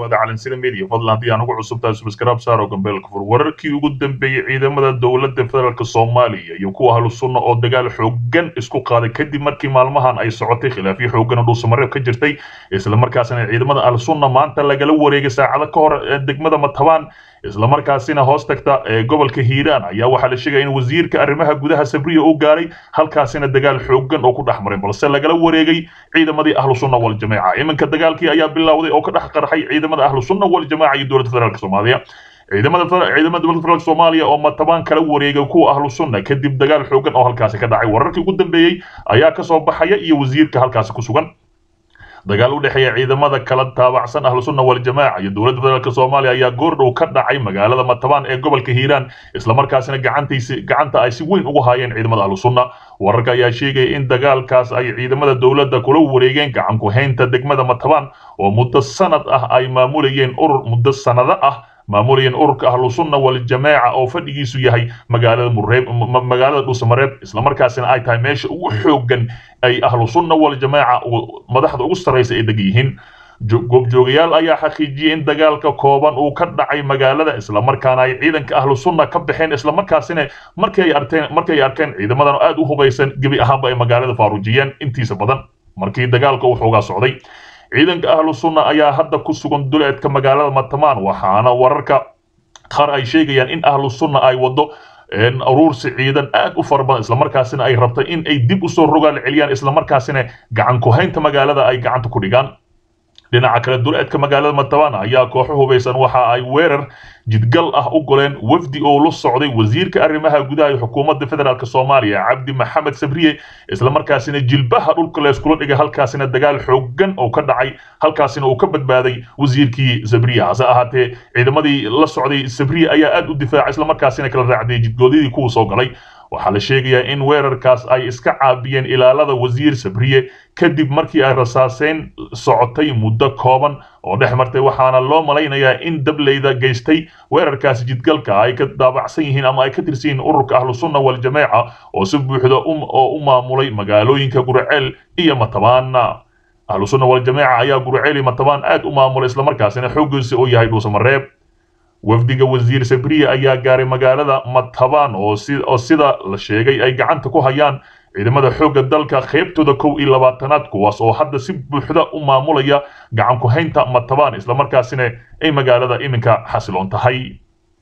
dhawaada calansida media fadlan haddii aan ugu cusubtahay subscribe saar oo gambeelka fur wararkii ugu dambeeyey ciidamada dowladda federaalk soomaaliya iyo kuwa ahlu sunna oo dagaal xoogan isku qaaday kadib markii maalmahan ay socotay khilaafyo xoogan oo dhuusamareeb ka jirtay islamarkaasina ciidamada ahlu sunna maanta lagala wareegay saacado ka hor degmada matabaan islamarkaasina hoos tagta ee gobolka hiiraan ayaa waxaa la sheegaya in wasiirka arrimaha gudaha sabriya uu gaaray halkaasina dagaal xoogan oo ku dhex maray balse lagala wareegay ciidamadii ahlu sunna wal jameeca iminka dagaalkii ayaa bilowday oo ka dhex qarxay ciidamada ahlu sunna wal jameeca iyo dowladda federaalk soomaaliya ciidamada ciidamada dowladda federaalk soomaaliya oo matabaan kala wareegay kuwa ahlu sunna kadib dagaal xoogan oo halkaasi ka dhacay wararkii ugu dambeeyey ayaa kasoo baxaya iyo wasiirka halkaasi ku sugan dagaal u dhexeeya ciidamada kala taabacsan ahlu sunna wal jamaaca iyo dowladda federaalk soomaaliya ayaa goordhow ka dhacay magaalada matabaan ee gobolka hiiraan islamarkaasina gacantiisi gacanta ay si weyn ugu haayeen ciidamada ahlu sunna wararka ayaa sheegaya in dagaalkaas ay ciidamada dowladda kula wareegeen gacan ku haynta degmada matabaan oo muddo sanad ah ay maamulayeen urur muddo sanado ah maamulayeen ururka ahlu sunna wal jamaaca oo fadhigiisu yahay magaalada mureeb magaalada dhuusamareeb islamarkaasina ay tahay meesha ugu xoogan ay ahlu sunna wal jamaaca madaxda ugu sarraysa ay deg yihiin goobjoogayaal ayaa xaqiijiyey in dagaalka kooban uu ka dhacay magaalada islamarkaana ay ciidanka ahlu sunna ka baxeen islamarkaasina markay arteen markay arkeen ciidamadan aad u hubaysan gebi ahaanba ay magaalada faaruujiyeen intiisa badan markii dagaalka uu xoogaa socday ciidanka ahlu sunna ayaa hadda ku sugan duleedka magaalada matamaan waxaana wararka qaar ay sheegayaan in ahlu sunna ay wado aruursi ciidan aad u fara badan islamarkaasina ay rabtay in ay dib usoo rogaal celiyaan islamarkaasina gacan ku haynta magaalada ay gacanta ku dhigaan dhinaca kale duleedka magaalada matabaan ayaa kooxo hubaysan waxa ay weerar jidgal ah u goleen wafdi oo la socday wasiirka arrimaha gudaha ee xukuumadda federaalk soomaaliya cabdi maxamed sabriye islamarkaasina jilbaha dhulka layskula dhigay halkaasina dagaal xoogan oo ka dhacay halkaasina uu ka badbaaday wasiirkii sabriye hase ahaatee ciidamadii la socday sabriye ayaa aad u difaacay islamarkaasina kala raacday jidgoodyadii kuwa soo galay waxaa la sheegayaa in weerarkaas ay iska caabiyeen ilaalada wasiir sabriye kadib markii ay rasaaseen socotay muddo kooban oo dhex martay waxaana loo malaynayaa in dableyda geystay weerarkaasi jidgalka ay ka daabacsan yihiin ama ay ka tirsan yihiin ururka ahlu sunna wal jamaaca oo si buuxda oo u maamulay magaalooyinka gurceel iyo matabaan ahlu sunna wal jamaaca ayaa gurceel iyo matabaan aad u maamulay islamarkaasina xooggiisa oo yahay dhuusamareeb wafdiga wasiir sabriye ayaa gaaray magaalada matabaan oo sida la sheegay ay gacanta ku hayaan ciidamada xoogga dalka qaybtooda kow iyo labaatanaad kuwaas oo hadda si buuxda u maamulaya gacan ku haynta matabaan islamarkaasina ay magaalada iminka xasiloon tahay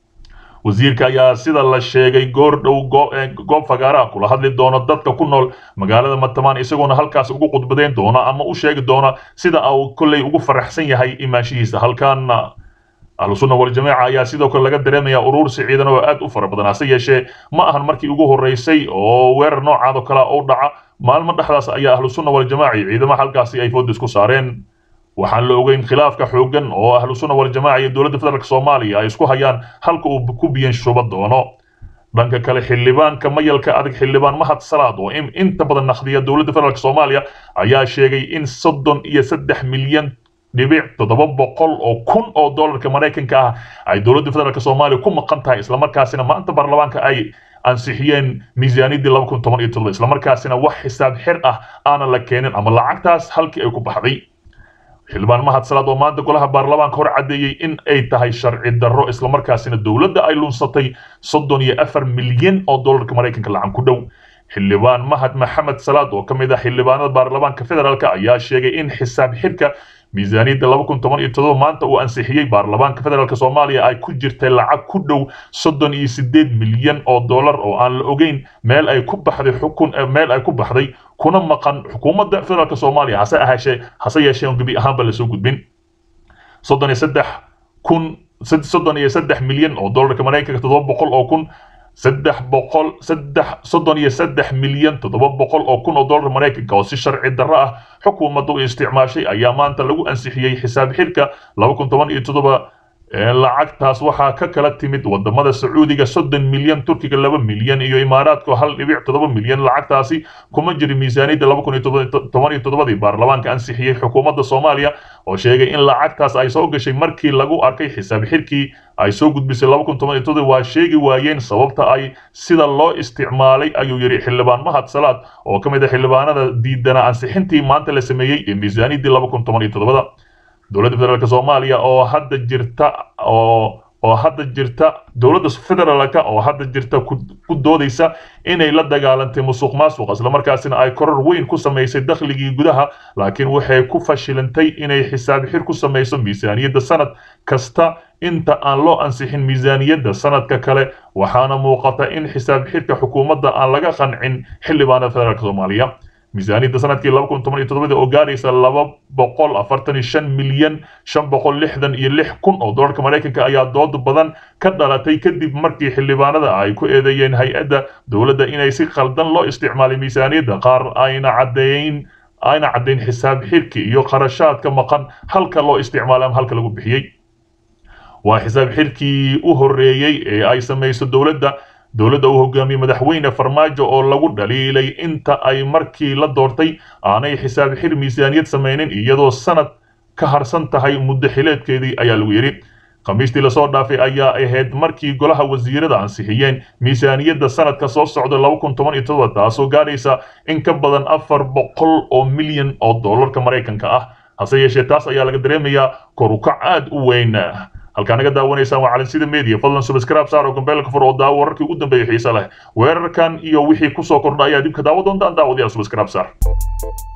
wasiirka ayaa sida la sheegay goor dhow goob fagaaraha kula hadli doona dadka ku nool magaalada matabaan isagoona halkaas ugu khudbadeyn doona ama u sheegi doona sida uu kolley ugu faraxsan yahay imaanshihiisa halkan ahlu sunna wal jamaaca ayaa sidoo kale laga dareemaya uruursi ciidan oo aad u fara badan hase yeeshee ma ahan markii ugu horreysay oo weerar noocaad oo kale u dhaca maalmo dhexdaas ayaa ahlu sunna wal jamaaca iyo ciidamaha halkaasi ay foodis ku saareen waxaan la ogeyn khilaafka xoogan oo ahlu sunna wal jamaaca iyo dowladda federaalk soomaaliya ay isku hayaan halka uu ku biyan shuba doono dhanka kale xildhibaanka mayalka adag xildhibaan mahad salaad oo inta badan naqdiya dowladda federaalk soomaaliya ayaa sheegay in soddon iyo saddex milyan dhibic toddoba boqol oo kun oo dollarka maraykanka ah ay dowladda federaalk soomaaliya ku maqan tahay islamarkaasina maanta baarlamaanka ay ansixiyeen miisaaniyaddii laba kun toban iyo toddoba islamarkaasina wax xisaab xir ah aanan la keenin ama lacagtaas halkii ay ku baxday xildhibaan mahad salaad oo maanta golaha baarlamaanka hor caddeeyey in ay tahay sharci darro islamarkaasina dowladda ay lunsatay soddon iyo afar milyan oo dollarka maraykanka lacag ku dhow xildhibaan mahad maxamed salaad oo ka mid ah xildhibaanada baarlamaanka federaalk ayaa sheegay in xisaab xirka miisaaniyadda laba kun toban iyo toddoba maanta uu ansixiyey baarlamaanka federaalk soomaaliya ay ku jirtay lacag ku dhow soddon iyo sideed milyan oo dollar oo aan la ogeyn meel ay ku baxday xukun meel ay ku baxday kuna maqan xukuumadda federaalk soomaaliya hase ahaashee hase yeeshee gebi ahaanba lasoo gudbin soddon iyo saddex kun soddon iyo saddex milyan oo dollarka maraykanka toddoba boqol oo kun saddex boqol saddex soddon iyo saddex milyan toddoba boqol oo kun oo dollar maraykanka oo si sharci darro ah xukuumadda u isticmaashay ayaa maanta lagu ansixiyey xisaab xirka laba kun toban iyo toddoba lacagtaas waxaa ka kala timid wadamada sacuudiga soddon milyan turkiga laba milyan iyo imaaraadka hal dhibic toddoba milyan lacagtaasi kuma jiri miisaaniyadda laba kun iyo toban iyo toddobadii baarlamaanka ansixiyey xukuumadda soomaaliya oo sheegay in lacagtaas ay soo gashay markii lagu arkay xisaab xirkii ay soo gudbisay laba kun toban iyo toddoba waa sheegi waayeen sababta ay sida loo isticmaalay ayuu yidhi xildhibaan mahad salaad oo ka mid ah xildhibaanada diidana ansixintii maanta la sameeyey ee miisaaniyaddii laba kun toban iyo toddobada dowladda federaalk soomaaliya oo hadda jirta oo oo hadda jirta dowladda federaalka oo hadda jirta ku doodaysa inay la dagaalantay musuq maasuq islamarkaasina ay koror weyn ku samaysay dakhligii gudaha laakiin waxay ku fashilantay inay xisaab xir ku samayso miisaaniyadda sanad kasta inta aan loo ansixin miisaaniyadda sanadka kale waxaana muuqata in xisaab xirka xukuumadda aan laga qancin xildhibaanada federaalk soomaaliya miisaaniyadda sanadkii laba kun toban iyo toddobada oo gaaraysa laba boqol afartan iyo shan milyan shan boqol lixdan iyo lix kun oo dollarka maraykanka ayaa dood badan ka dhalatay kadib markii xildhibaanada ay ku eedeeyeen hay-adda dowladda inay si khaldan loo isticmaalay miisaaniyadda qaar ayna caddeyn ayna caddayn xisaab xirki iyo qarashaadka maqan halka loo isticmaalay ama halka lagu bixiyey waa xisaab xirkii u horreeyey ee ay samayso dowladda dowladda uu hogaamiyey madaxweyne farmaajo oo lagu dhaliilay inta ay markii la doortay aanay xisaab xir miisaaniyad samaynin iyadoo sanad ka harsan tahay muddo xileedkeedii ayaa lagu yidhi khamiistii lasoo dhaafay ayaa ahayd markii golaha wasiirada ansixiyeen miisaaniyadda sanadka soo socda laba kun toban iyo todoba taasoo gaadhaysa in ka badan afar boqol oo milyan oo dollarka maraykanka ah hase yeeshee taas ayaa laga dareemayaa korukac aad u weyn halkaa naga daawanaysaan waa calansida media fadlan subscribe saar oo gambeelka fur oo daawo wararkii ugu dambeeyay xiise leh weerarkan iyo wixii kusoo kordha ayaa dib ka daawo doontaan daawadayaal subscribe saar